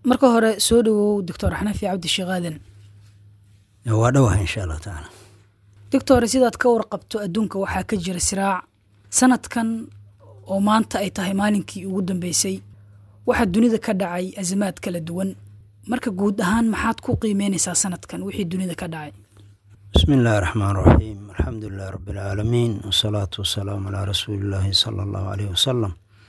marka hore soo dhowow doctor xanafi cabdi sheekh aadan waa dhowaha insha allahu tacaala doctor sidaad ka warqabto adduunka waxaa ka jira siraac sanadkan oo maanta ay tahay maalinkii ugu dambeysay waxaa dunida ka dhacay azamaad kala duwan marka guud ahaan maxaad ku qiimeynaysaa sanadkan wixii dunida ka dhacay bismi illaahi raxmaan raxiim alxamdu lilahi rabbi alcaalamiin wasalaatu wasalaamu calaa rasuulillaahi sala allahu caleyhi wasalam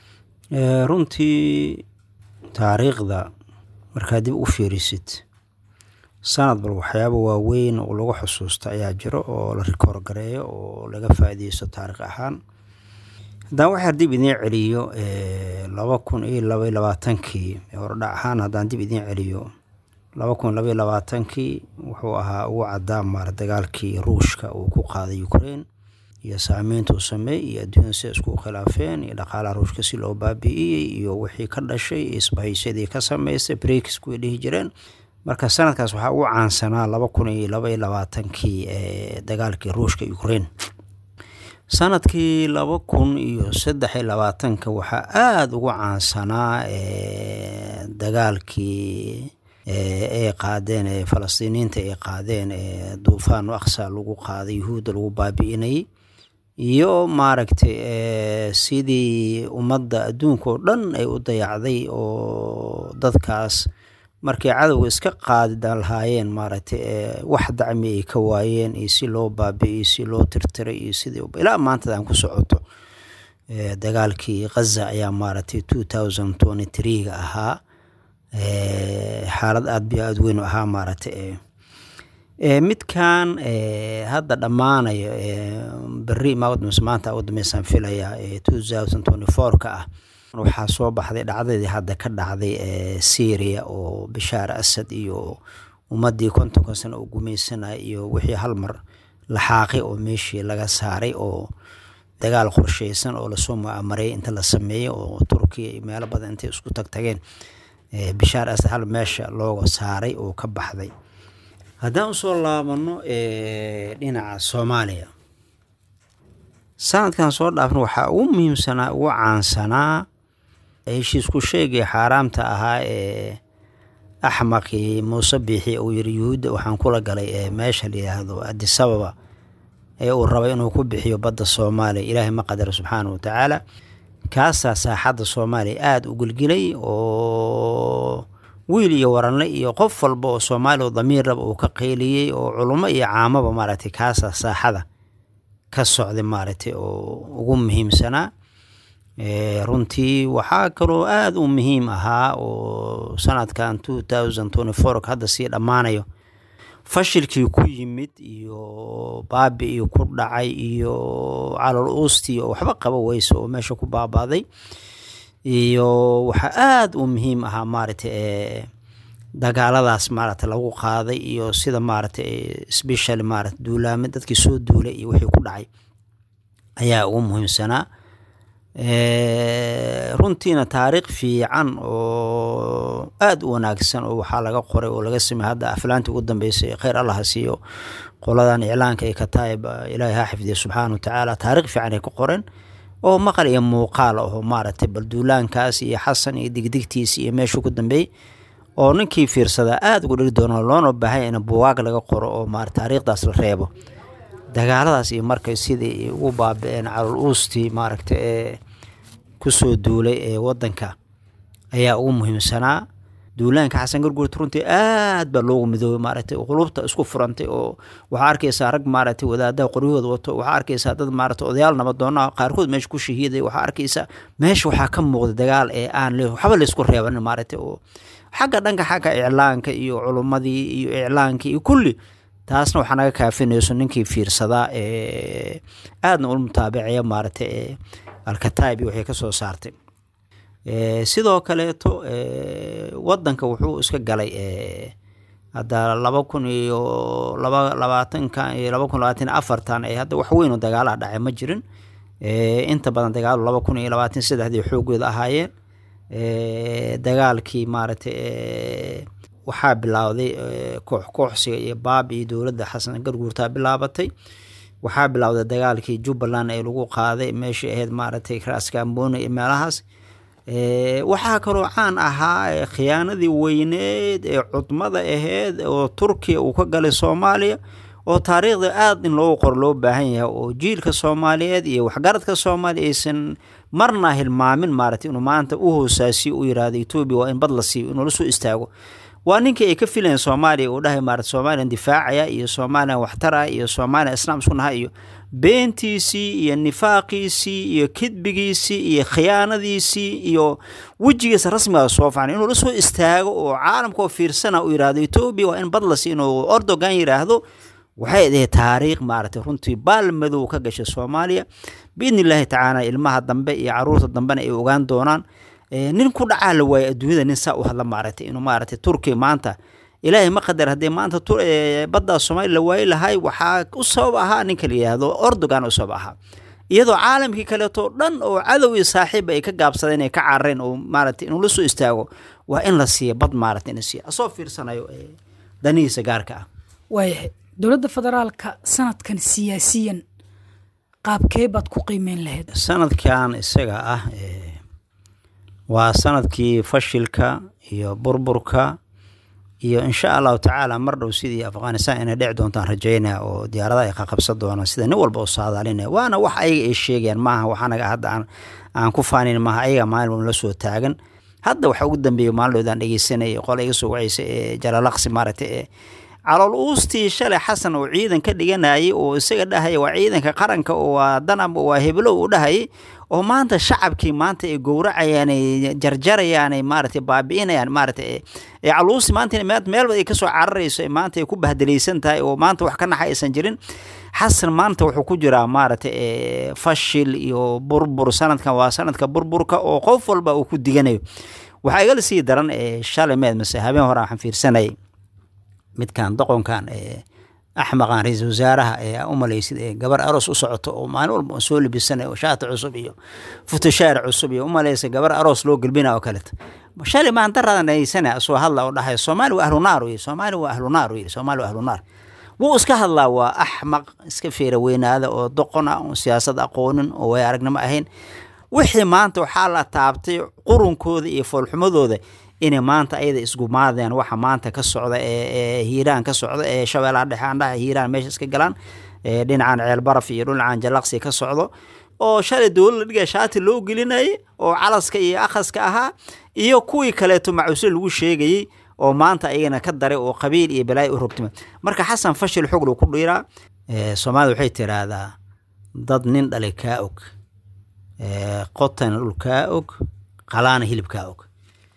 runtii taariikhda markaad dib u fiirisid sanad bal waxyaaba waaweyn oo lagu xusuusta ayaa jiro oo la rikoor gareeyo oo laga faa'iideysto taarikh ahaan haddaan waxaa dib idiin celiyo laba kun iyo labaiy labaatankii hordhac ahaan haddaan dib idiin celiyo laba kun labaiy labaatankii wuxuu ahaa ugu caddaa maara dagaalkii ruushka uu ku qaaday ukraine iyo saameynta uu sameey iyo adduunyada sida isku khilaafeen iyo dhaqaalaha ruushka si loo baabi'iyey iyo wixii ka dhashay isbahaysyadii ka sameystay breaks kuway dhihi jireen marka sanadkaas waxaa ugu caansanaa laba kun iyo labaiy labaatankii ee dagaalkii ruushka ukraine sanadkii laba kun iyo saddex iyo labaatanka waxaa aada ugu caansanaa dagaalkii ay qaadeen ee falastiiniyiinta ay qaadeen ee duufaanu aqsa lagu qaaday yuhuudda lagu baabi'inayay iyo maaragtay sidii ummadda adduunka oo dhan ay u dayacday oo dadkaas markay cadowga iska qaadidan lahaayeen maaragtay wax dacmi ay ka waayeen iyo si loo baabi'iyey si loo tirtiray iyo sidii ilaa maantadan ku socoto dagaalkii ghaza ayaa maaragtay two thousand twenty three-ga ahaa xaalad aada bi aada weyn u ahaa maaragtay midkan hadda dhammaanayo beri maadamas maanta u dambeysaan filayaa two thousand twenty four-ka ah waxaa soo baxday dhacdadii hadda ka dhacday syria oo bashaar asad iyo ummadii kontonka sano u gumaysanaya iyo wixii hal mar la xaaqay oo meeshii laga saaray oo dagaal qorsheysan oo lasoo mucamareeyay inta la sameeyey oo turkiya iyo meelo badan intay isku tag tageen bashaar asad hal meesha looga saaray oo ka baxday haddaan usoo laabano dhinaca soomaaliya sanadkan soo dhaafna waxaa ugu muhiimsanaa ugu caansanaa heshiisku sheegay xaaraamta ahaa ee axmaqii muuse biixi uu yiri yuhuudda waxaan kula galay meesha la yidhaahdo adisababa ee uu rabay inuu ku bixiyo badda soomaaliya ilaahay ma qadaro subxaana wa tacaala kaasaa saaxadda soomaaliya aada u gelgelay oo wiil iyo waranle iyo qof walba oo soomaaliya oo damiir raba uu ka qayliyey oo culummo iyo caamaba maaragtay kaasaa saaxada ka socday maaragtay oo ugu muhiimsanaa runtii waxaa kaloo aada u muhiim ahaa oo sanadkan two thousand twenty four hadda sii dhammaanayo fashilkii ku yimid iyo baabi iyo ku dhacay iyo calol uustii oo waxba qaba weyso oo meesha ku baabaaday iyo waxaa aada u muhiim ahaa maaragtay dagaaladaas maaragtay lagu qaaday iyo sida maaragtay specially maarata duulaame dadkii soo duulay iyo wixii ku dhacay ayaa ugu muhiimsanaa runtiina taariikh fiican oo aada u wanaagsan oo waxaa laga qoray oo laga sameey hadda aflaantii ugu dambeysay kheyr allah ha siiyo qoladan iclaanka ay ka tahay ilaahay ha xifdiya subxaana wa tacaala taariikh fiican ay ka qoreen oo maqal iyo muuqaal aho maaragtay bal duulaankaas iyo xasan iyo digdigtiis iyo meeshuu ku dambeeyey oo ninkii fiirsadaa aada ugu dheri doono loona baahanya in buwaag laga qoro oo ma taariikhdaas la reebo dagaaladaas iyo markay sidii ugu baabi-een calol uustii maaragta ee kusoo duulay ee wadanka ayaa ugu muhiimsanaa duulaanka xasan garguurta runtii aad baa loogu midoobay maaragtay qulubta isku furantay oo waxaa arkaysaa rag maaragtay wadaadaha qoryahooda wato waxaa arkaysaa dad maaragtay odayaal nabadoonaha qaarkood meesha ku shahiiday waxaa arkaysaa meesha waxaa ka muuqda dagaal ee aan le waxba laysku reebanin maaragtay oo xagga dhanka xagga iclaanka iyo culummadii iyo iclaankii iyo kulli taasna waxaa naga kaafinayso ninkii fiirsadaa ee aadna ula mutaabacaya maaragtay ee alkataib iyo waxay ka soo saartay sidoo kaleeto wadanka wuxuu iska galay hadda laba kun iyo laba labaatankan iyo laba kun labaatan afartan ee hadda wax weyn oo dagaalaha dhacay ma jirin inta badan dagaalo laba kun iyo labaatan saddexdii xoogooda ahaayeen dagaalkii maaragtay waxaa bilaawday koox kooxsiga iyo baab iyo dowladda xasan garguurtaa bilaabatay waxaa bilaawday dagaalkii jubbaland ee lagu qaaday meeshii ahayd maaragtay raskamboni iyo meelahaas waxaa kaloo caan ahaa khiyaanadii weyneed ee cudmada aheyd oo turkiya uu ka galay soomaaliya oo taariikhda aada in loogu qor loo baahan yahay oo jiilka soomaaliyeed iyo waxgaradka soomaaliya aysan marna hilmaamin maaragtay inuu maanta u hoosaasiyo u yiraahdo etoobiya waa in bad la siiyo inuu la soo istaago waa ninkii ay ka filayeen soomaaliya uu dhahay maarata somalilan difaacaya iyo somalilan waxtara iyo somalilan islaam isku naha iyo beentiisii iyo nifaaqiisii iyo kidbigiisii iyo khiyaanadiisii iyo wejigiisa rasmiga soo facnay inuu la soo istaago oo caalamka oo fiirsana uu yidhaahdo etoobiya waa in bad la siiyo inuu ordogan yidhaahdo waxay ahayd taariikh maaragtay runtii baal madow ka gashay soomaaliya biidni illaahi tacaala ilmaha dambe iyo caruurta dambena ay ogaan doonaan nin ku dhacaa la waayay adduunyada nin saa u hadla maaragtay inuu maaragtay turkiya maanta ilaahay ma qadar haddii maanta baddaa soomaaliya la waayi lahay waxaa u sabab ahaa ninka la yidhaahdo ordogan u sabab ahaa iyadoo caalamkii kaleeto dhan oo cadow iyo saaxiiba ay ka gaabsadeen ay ka carareen oo maaragtay inuu la soo istaago waa in la siiya bad maaragtay in la siiya asoo fiirsanayo danihiisa gaarka ah waayahay dowladda federaalka sanadkan siyaasiyan qaabkee baad ku qiimeyn lahayd sanadkan isaga ah waa sanadkii fashilka iyo burburka iyo insha allahu tacaala mar dhow sidii afghanistan inay dheci doontaan rajaynaya oo diyaaradaha ay qaqabsan doonaan sida nin walba u saadaalinaya waana wax ayaga ay sheegayaan maaha wax anaga hadda aan aan ku faanin maaha ayaga maalin walba la soo taagan hadda waxa ugu dambeeya maalindhoodaan dhegeysanayay qola iga soo wacaysa ee jalalaqsi maaragtay ee calool uustii shalay xasan oo ciidan ka dhiganayay oo isaga dhahaya waa ciidanka qaranka oo waa danab oo waa heblow u dhahayay oo maanta shacabkii maanta ay gowracayaan ay jarjarayaan ay maaragtay baabi'inayaan maaragtay ee caluusti maanta meelba ay kasoo cararayso ee maanta ay ku bahdelaysan tahay oo maanta wax ka naxa aysan jirin xasan maanta wuxuu ku jiraa maaragtay fashil iyo burbur sanadkan waa sanadka burburka oo qof walba uu ku diganayo waxaa igala sii daran ee shalay meed mase habeen hore waxaan fiirsanayay midkan doqonkan ee axmaqan ra-iisul wasaaraha ee u malaysid ee gabar aroos u socoto oo maalin walba soo libisana oo shaati cusub iyo futashaar cusub iyo u malaysa gabar aroos loo gelbina oo kaleeto shalay maantaradan dhageysana soo hadla oo dhahay soomaali waa ahlu naar yiri soomaali waa ahlu naar yiri soomaali waa ahlu naar wuu iska hadlaa waa axmaq iska feera weynaada oo doqon ah oo siyaasad aqoonin oo way aragnimo ahayn wixii maanta waxaa la taabtay qurunkooda iyo foolxumadooda inay maanta ayada isgumaadeen waxa maanta ka socda ee hiiraan ka socda ee shabeellaha dhexe aan dhaha hiiraan meesha iska galaan dhinacan ceel baraf iyo dhinacan jalaqsi ka socdo oo shalay dowlad la dhigaya shaati loo gelinayay oo calaska iyo akhaska ahaa iyo kuwii kaleeto macuusle lagu sheegayey oo maanta ayagana ka daray oo qabiil iyo balaayo u rogtima marka xasan fashil xoglu ku dhiiraa soomaalida waxay tiraahdaa dad nin dhali kaa og qotana dhul kaa og qalaana hilib kaa og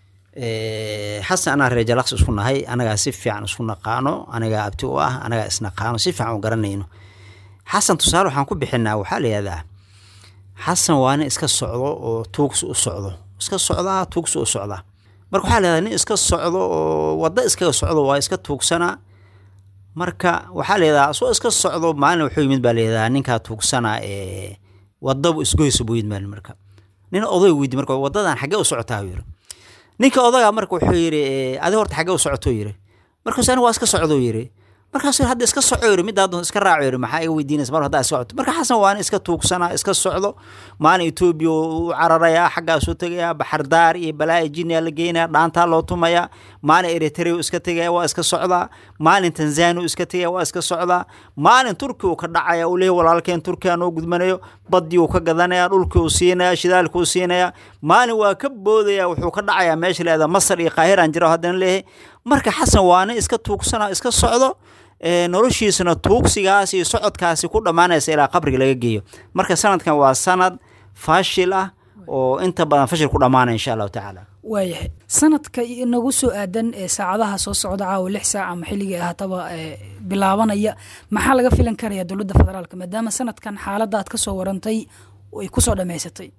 xasan anaa reer jalaqsi isku nahay anagaa si fiican isku naqaano anagaa abti u ah anagaa isnaqaano si fiican u garanayno xasan tusaale waxaan ku bixinaa waxaa la yihahdaa xasan waa nin iska socdo oo tuugsi u socdo iska socdaa tuugsi u socdaa marka waxaa la yihahdaa nin iska socdo oo waddo iskaga socdo waa iska tuugsanaa marka waxaa la yihahdaa asoo iska socdo maalin wuxuu yimid baa la yihahdaa ninkaa tuugsanaa ee waddabu isgoysa buu yimid maalin marka nin oday weydi marka waddadan xaggee u socotaa yiri ninka odaga marka wuxuu yidhi adi horta xaggee u socotuu yidhi markaasu aniga waa iska socdou yidhi markaasuu hadda iska soco yidhi midaadon iska raaco yidhi maxaa iga weydiinaysa mar haddaa iska socoto marka xasan waa nin iska tuugsanaa iska socdo maalin etoobiya u cararayaa xaggaasuu tegayaa baxardaar iyo balaayo jiniya la geynaya dhaantaa loo tumayaa maalin eritrea iska tegaya waa iska socdaa maalin tanzania iska tegaya waa iska socdaa maalin turkiya uu ka dhacaya uu leeyahy walaalkeen turkiya noo gudmanayo badii uu ka gadanaya dhulkii uu siinaya shidaalkii uu siinaya maalin waa ka boodaya wuxuu ka dhacayaa meesha leeda masar iyo qaahiraan jira haddana leeyahay marka xasan waa nin iska tuugsana iska socdo noloshiisana tuugsigaas iyo socodkaasi ku dhammaanaysa ilaa qabriga laga geeyo marka sanadkan waa sanad faashil ah oo inta badan fashil ku dhammaanaya insha allahu tacaala waayahay sanadka inagu soo aadan ee saacadaha soo socda caawa lix saac ama xilligii ahaataba bilaabanaya maxaa laga filan karaya dowladda federaalka maadaama sanadkan xaaladda aad ka soo warantay ay kusoo dhammaysatay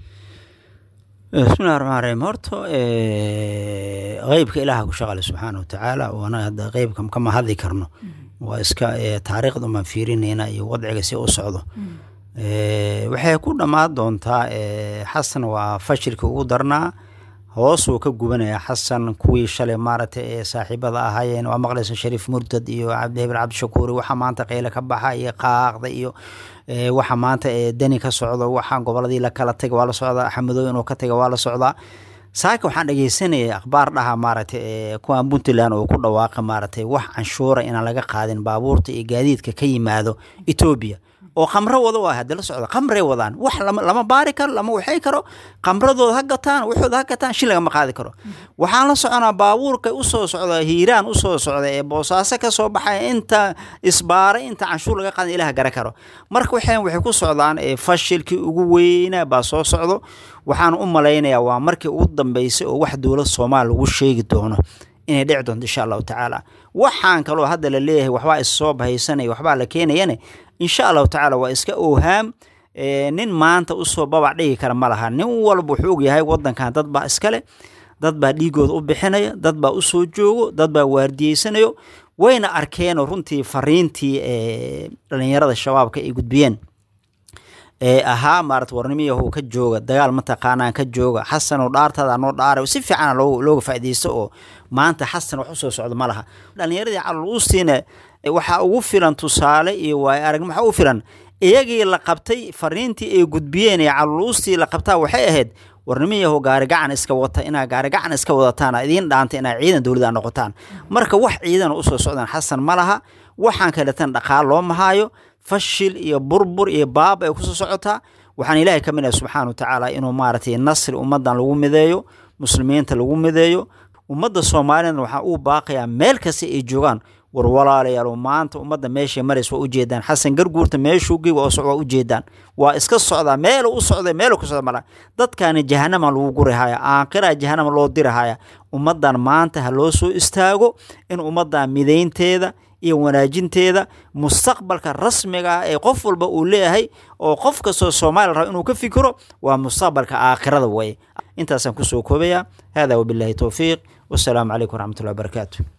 bismillahi raxmaan raxiim horta qeybka ilaaha ku shaqale subxaana watacaala oo anaga hadda qeybka kama hadli karno waa iska taariikhda baan fiirinayna iyo wadciga si u socdo waxay ku dhammaan doontaa xasan waa fashilka ugu darnaa hoosuu ka gubanaya xasan kuwii shalay maaragtay ee saaxiibada ahaayeen waa maqlaysa shariif murtad iyo cabdihebel cabdishakuuri waxa maanta qeyle ka baxa iyo qaaqda iyo waxa maanta ee deni ka socdo waxa goboladii la kala taga waa la socdaa axmedooy inuu ka taga waa la socdaa saaka waxaan dhegeysanayay akhbaar dhaha maaragtay kuwaan puntland oo ku dhawaaqa maaragtay wax canshuura inaan laga qaadin baabuurta iyo gaadiidka ka yimaado etoobiya oo khamro wada waa hadda la socda khamray wadaan wax lama baari karo lama waxay karo khamradooda ha gataan waxooda ha gataan shin lagama qaadi karo waxaan la soconaa baabuurka usoo socda hiiraan usoo socda ee boosaaso ka soo baxay inta isbaaray inta canshuur laga qaadan ilaah gara karo marka waxay waxay ku socdaan fashilkii ugu weynaa baa soo socdo waxaan u malaynayaa waa markii ugu dambeysay oo wax dowlad soomaal lagu sheegi doono inay dhici doonto insha allahu tacaala waxaan kaloo hadda la leeyahay waxbaa issoo bahaysanaya waxbaa la keenayane insha allahu tacaala waa iska oohaam nin maanta usoo babac dhigi kara ma laha nin walba wuxuu og yahay wadankan dad baa iskale dad baa dhiigooda u bixinaya dad baa usoo joogo dad baa waardiyeysanayo wayna arkeenoo runtii fariintii dhalinyarada shabaabka ay gudbiyeen ee ahaa maarata warnimiyahow ka jooga dagaal mataqaanaan ka jooga xasanoo dhaartaada noo dhaaray si fiicana looga faaideysto oo maanta xasan wax usoo socdo ma laha dhalinyaradii caloluustiina waxaa ugu filan tusaale iyo waayo aragnimo waxaa ugu filan iyagii la qabtay fariintii ay gudbiyeen ee caloluustii la qabtaa waxay ahayd warnimiyahow gaarigacan iska wata inaa gaarigacan iska wadataan idiin dhaanta inaa ciidan dowlada noqotaan marka wax ciidan usoo socdaan xasan ma laha waxaan kaletan dhaqaal loo mahaayo fashil iyo burbur iyo baab ay kusoo socotaa waxaan ilaahay ka minaya subxaana wa tacaala inuu maaragtay nasri ummaddan lagu mideeyo muslimiinta lagu mideeyo ummadda soomaaliyana waxaa uu baaqayaa meel kasta ay joogaan war walaalayaal maanta ummadda meeshay marays waa ujeedaan xasan garguurta meeshuu gey waa ujeedaan waa iska socdaa meelu u socday meelu ka socda mala dadkaani jahanama lagu gurihaya aakhira jahanama loo dirihaya ummaddan maanta ha loo soo istaago in ummaddan midaynteeda iyo wanaajinteeda mustaqbalka rasmiga ah ee qof walba uu leeyahay oo qof kastoo soomaaliya raba inuu ka fikiro waa mustaqbalka aakhirada weye intaasaan kusoo koobaya hada wabillahi towfiiq wasalaamu calaykum waraxmatullahi wabarakaatu